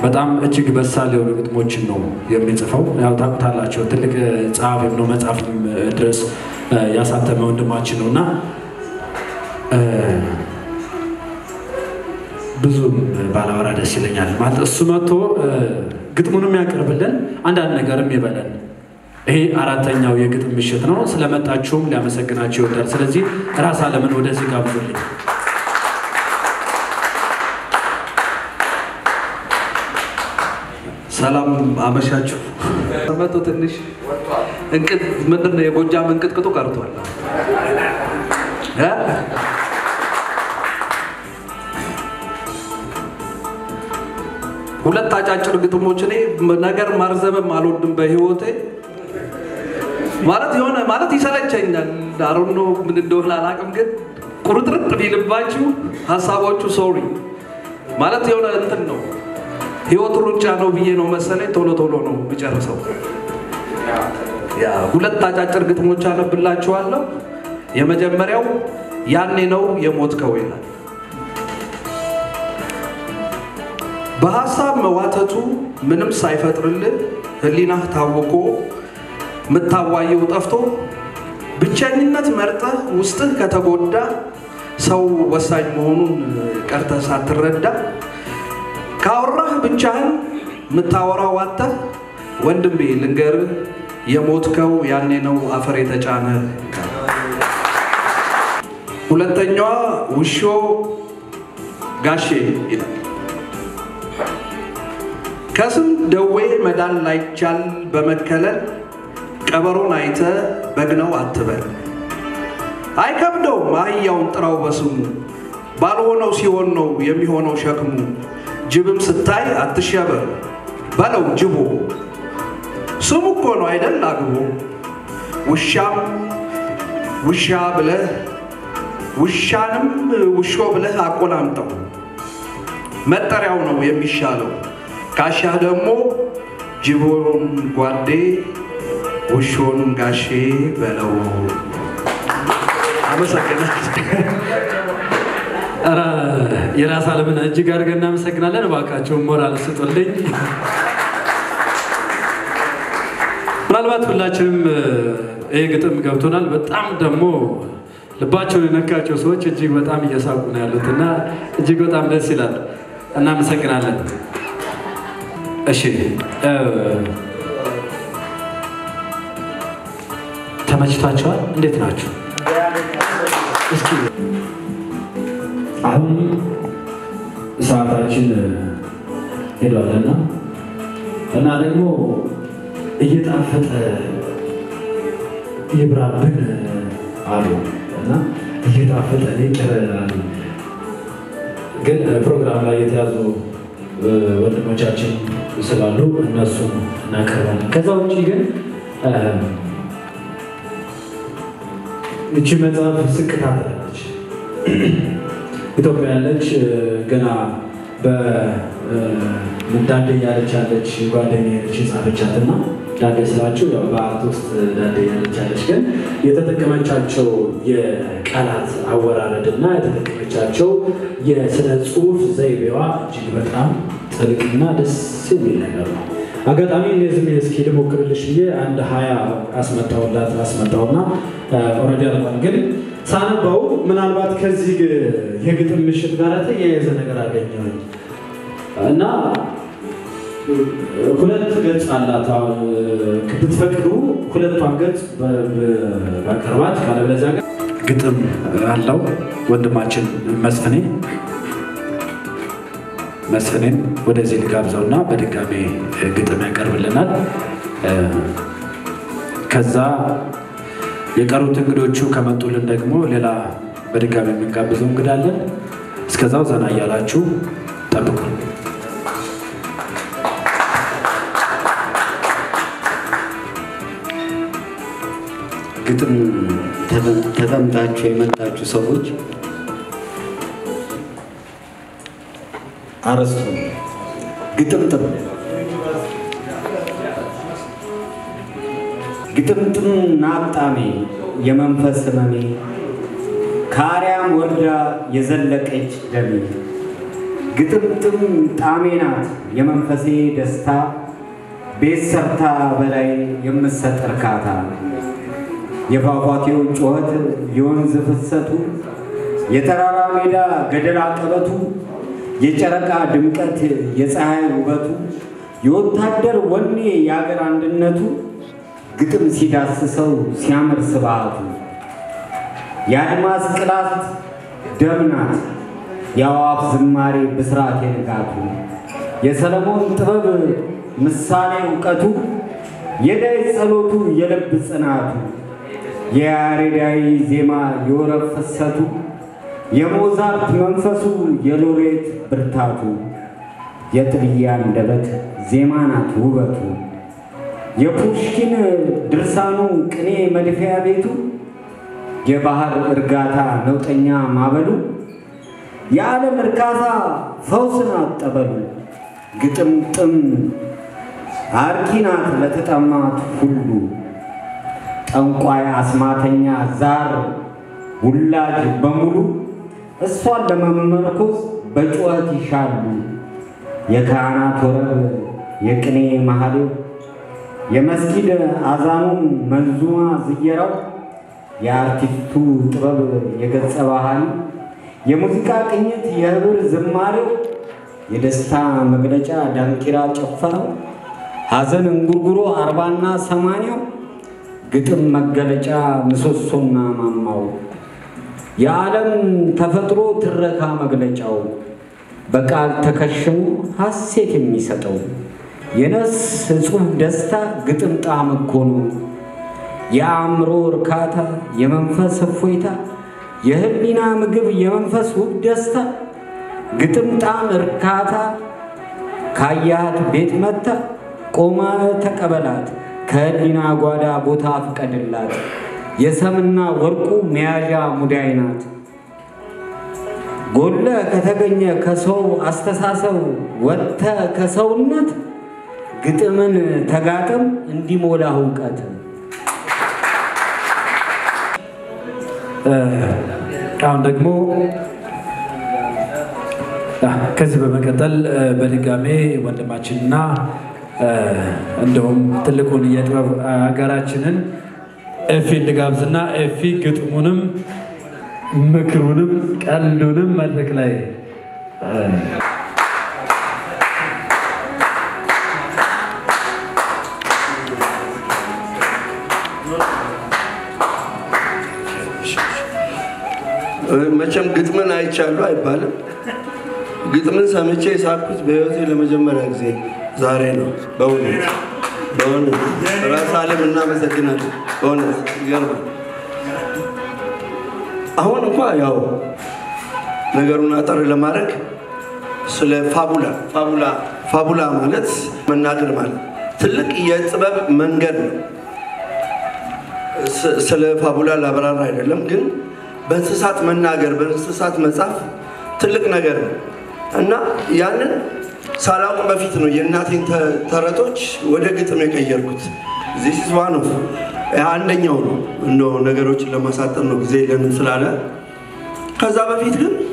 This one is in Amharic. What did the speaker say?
በጣም እጅግ በሳል የሆኑ ግጥሞችን ነው የሚጽፈው። ያው ታውቁታላቸው ትልቅ ጸሐፊም ነው መጽሐፍም ድረስ ያሳተመ ወንድማችን ነው እና ብዙም ባላወራ ደስ ይለኛል። ማለት እሱ መጥቶ ግጥሙንም ያቀርብልን አንዳንድ ነገርም ይበለን። ይሄ አራተኛው የግጥም ምሽት ነው። ስለመጣችሁም ሊያመሰግናችሁ ይወዳል። ስለዚህ ራስ አለምን ወደዚህ ጋብዙልኝ። ሰላም አመሻችሁ። መቶ ትንሽ እንቅጥ ምንድን ነው የጎጃም እንቅጥቅጡ ቀርቷል። እ? ሁለት አጫጭር ግጥሞች እኔ ነገር ማርዘምም አልወድም በህይወቴ ማለት የሆነ ማለት ይሰለቸኛል። አሮኖ ምን እንደሆነ አላውቅም፣ ግን ቁርጥርጥ ቢልባችሁ ሀሳቦቹ ሶሪ ማለት የሆነ እንትን ነው ህይወት ሩጫ ነው ብዬ ነው መሰለኝ ቶሎ ቶሎ ነው የሚጨርሰው። ያ ሁለት አጫጭር ግጥሞች አነብላችኋለሁ። የመጀመሪያው ያኔ ነው የሞትከው ይላል። በሀሳብ መዋተቱ ምንም ሳይፈጥርልህ ህሊናህ ታውቆ ምታዋየው ጠፍቶ ብቸኝነት መርጠህ ውስጥህ ከተጎዳ ሰው ወሳኝ መሆኑን ቀርተህ ሳትረዳ ካወራህ ብቻህን ምታወራው አጥተህ ወንድሜ ልንገርህ የሞትከው ያኔ ነው አፈር የተጫነ። ሁለተኛዋ ውሾ ጋሼ ይላል። ከስም ደዌ መዳን ላይቻል በመከለል ቀበሮን አይተ በግነው አትበል። አይከብደውም አህያውን ጥራው በስሙ ባልሆነው ሲሆን ነው የሚሆነው ሸክሙ። ጅብም ስታይ አትሸበር በለው ጅቦ ስሙ እኮ ነው አይደል አግቦ። ውሻም ውሻ ብለህ ውሻንም ውሾ ብለህ አቆላምጠው መጠሪያው ነው የሚሻለው። ካሻህ ደግሞ ጅቦን ጓዴ ውሾን ጋሼ በለው። አመሰግናለሁ። ኧረ የራስ አለምን እጅግ አድርገን እናመሰግናለን። እባካችሁን ሞራል ስጡልኝ። ምናልባት ሁላችንም ይህ ግጥም ገብቶናል። በጣም ደግሞ ልባቸውን የነካቸው ሰዎች እጅግ በጣም እየሳቁ ነው ያሉት እና እጅግ በጣም ደስ ይላል። እናመሰግናለን። እሺ ተመችቷቸዋል? እንዴት ናችሁ? እስኪ አሁን ሰዓታችን ሄዷልና እና ደግሞ እየጣፈጠ ይብራብን አሉ እና እየጣፈጠ ይቅር አሉ። ግን ፕሮግራም ላይ የተያዙ ወንድሞቻችን ስላሉ እነሱን እናቀርባለን። ከዛ ውጭ ግን እቺ መጽሐፍ ስቅታ ትላለች። ኢትዮጵያ ያለች ገና በዳዴ ያለች ያለች ጓደኛ ያለች የጻፈቻት እና ዳዴ ስላችሁ ያው በአርት ውስጥ ዳዴ ያለች ያለች ግን የተጠቀመቻቸው የቃላት አወራረድ እና የተጠቀመቻቸው የስነ ጽሁፍ ዘይቤዋ እጅግ በጣም ጥልቅና ደስ የሚል ነገር ነው። አጋጣሚ እነዚህ እስኪ ልሞክርልሽ ብዬ አንድ ሀያ አስመጣውላት አስመጣውና ኦልሬዲ አልቋል። ግን ሳነባው ምናልባት ከዚህ የግጥም ምሽት ጋር ተያያዘ ነገር አገኘሁኝ እና ሁለት ገጽ አላት። አሁን ብትፈቅዱ ሁለቷን ገጽ ባቀርባት ካለበለዚያ ጋር ግጥም አለው ወንድማችን መስፍኔ መስፍኔን ወደዚህ ልጋብዘውና በድጋሜ ግጥም ያቀርብልናል። ከዛ የቀሩት እንግዶቹ ከመጡልን ደግሞ ሌላ በድጋሚ የምንጋብዘው እንግዳለን። እስከዛው ዘና እያላችሁ ጠብቁ። ግጥም ተጠምጣችሁ የመጣችሁ ሰዎች አረስቱ ግጥምጥም ግጥምጥም ናጣሜ የመንፈስ ህመሜ ከአርያም ወርዳ የዘለቀች ደሜ ግጥምጥም ጣሜ ናት የመንፈሴ ደስታ ቤት ሰርታ በላይ የምትሰጥ እርካታ የፏፏቴው ጩኸት የወንዝ ፍሰቱ የተራራ ሜዳ ገደል አቀበቱ የጨረቃ ድምቀት የፀሐይ ውበቱ የወታደር ወኔ የአገር አንድነቱ ግጥም ሲዳስሰው ሲያምር ስብዓቱ የአድማስ ቅላት ደም ናት የአዋፍ ዝማሬ ብስራት የንጋቱ የሰለሞን ጥበብ ምሳሌ እውቀቱ የዳዊት ጸሎቱ የልብ ጽናቱ የያሬዳዊ ዜማ የወረብ ፍሰቱ የሞዛርት መንፈሱ የሎሬት ብርታቱ የጥልያ አንደበት ዜማ ናት ውበቱ የፑሽኪን ድርሳኑ ቅኔ መድፊያ ቤቱ የባህር እርጋታ ነውጠኛ ማበሉ የዓለም እርካታ ፈውስ ናት ጠበሉ ግጥምጥም አርኪ ናት ለተጠማት ሁሉ ጠንቋይ አስማተኛ ዛር ውላጅ በሙሉ እሷን ለመመርኮዝ በጩኸት ይሻሉ የካህናት ወረብ የቅኔ ማህሌው የመስጊድ አዛኑን መንዙማ ዝየራው የአርቲስቱ ጥበብ የገጸ ባህሪ የሙዚቃ ቅኝት የህብር ዝማሬው የደስታ መግለጫ ዳንኪራ ጭፈራው ሐዘን እንጉርጉሮ አርባና ሰማንያው ግጥም መገለጫ ምሰሶና ማማው የዓለም ተፈጥሮ ትረካ መግለጫው በቃል ተከሽኖ ሐሴት የሚሰጠው የነፍስ እጹብ ደስታ ግጥም ጣዕም እኮ ነው። የአእምሮ እርካታ የመንፈስ እፎይታ የህሊና ምግብ የመንፈስ ውብ ደስታ ግጥም ጣዕም እርካታ ካያት ቤት መታ ቆማ ተቀበላት ከህሊና ጓዳ ቦታ ፍቀድላት የሰምና ወርቁ መያዣ ሙዳይ ናት። ጎለ ከተገኘ ከሰው አስተሳሰብ ወጥተ ከሰውነት ግጥምን ተጋጥም እንዲሞላ እውቀት አሁን ደግሞ ከዚህ በመቀጠል በድጋሜ ወንድማችንና እንደውም ትልቁን የጥበብ አጋራችንን ኤፊን ልጋብዝና ኤፊ ግጥሙንም ምክሩንም ቀልዱንም መድረክ ላይ መቼም ግጥምን አይቻሉ አይባልም። ግጥምን ሰምቼ የሳቅኩት በህይወቴ ለመጀመሪያ ጊዜ ዛሬ ነው። በእውነት በእውነት ራስ አለም እናመሰግናለን። በእውነት ይገርማል። አሁን እንኳ ያው ነገሩን አጠር ለማድረግ ስለ ፋቡላ ፋቡላ ፋቡላ ማለት መናገር ማለት ትልቅ የጥበብ መንገድ ነው። ስ- ስለ ፋቡላ ላብራራ አይደለም፣ ግን በእንስሳት መናገር በእንስሳት መጻፍ ትልቅ ነገር ነው እና ያንን ሳላውቅ በፊት ነው የእናቴን ተ- ተረቶች ወደ ግጥም የቀየርኩት። ዚስ ኢዝ ዋን ኦፍ አንደኛው ነው። እንደው ነገሮችን ለማሳጠር ነው ጊዜ የለንም ስላለ ከዛ በፊት ግን